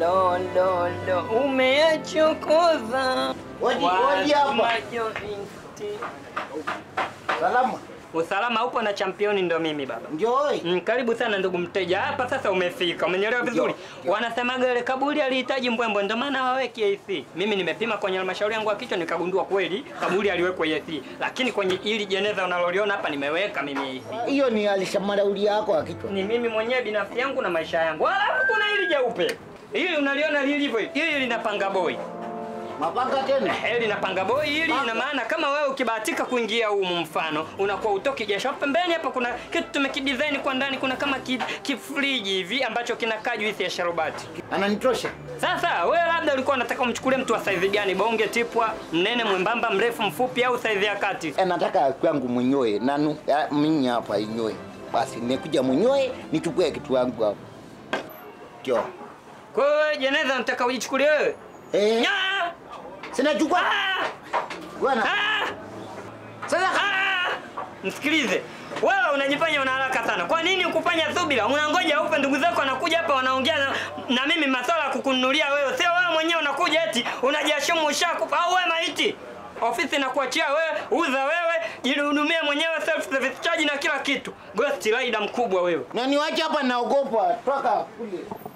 lo lo lo umeyachokoza Waji- waji hapa. majointi. Salama. Usalama upo na championi ndo mimi baba. Njoi. Mm, karibu sana ndugu mteja. Hapa sasa umefika. Umenielewa vizuri? Wanasemaga ile kaburi alihitaji mbwembwe ndio maana hawaweki AC. Mimi nimepima kwenye halmashauri yangu ya kichwa nikagundua kweli kaburi aliwekwa AC. Lakini kwenye ili jeneza unaloliona hapa nimeweka mimi AC. Hiyo ni alishamarauli yako ya kichwa. Ni mimi mwenyewe binafsi yangu na maisha yangu. Alafu kuna hili jeupe. Hili unaliona lilivyo hili. Hili linapanga boy. Mapanga tena. Hili linapanga boy hili ina maana kama wewe ukibahatika kuingia humu mfano unakuwa utoki jasho. Hapo Pembeni hapa kuna kitu tumekidesign kwa ndani kuna kama ki- kifriji hivi ambacho kinakaa juisi ya sharubati. Ananitosha. Sasa wewe labda ulikuwa unataka umchukulie mtu wa saizi gani? Bonge, tipwa, mnene, mwembamba, mrefu, mfupi au saizi ya kati? Eh, nataka kwangu mwenyewe nanu ya, mimi hapa inyoe. Basi nimekuja mwenyewe nichukue kitu yangu hapo. Jo. Kwa hiyo wewe jeneza unataka ujichukulie wewe? Eh, Nya! sina chukua. Ah! Bwana. Ah! Sasa Ah! Msikilize. Wewe unajifanya una haraka sana. Kwa nini ukufanya subira? Unangoja upe ndugu zako wanakuja hapa wanaongea na, na mimi masuala ya kukununulia wewe. Sio wewe mwenyewe unakuja eti unajashumu ushakufa au wewe maiti. Ofisi inakuachia wewe, uza wewe, jihudumie mwenyewe self service charge na kila kitu. Ghost rider mkubwa wewe. na niwache hapa naogopa. Toka kule.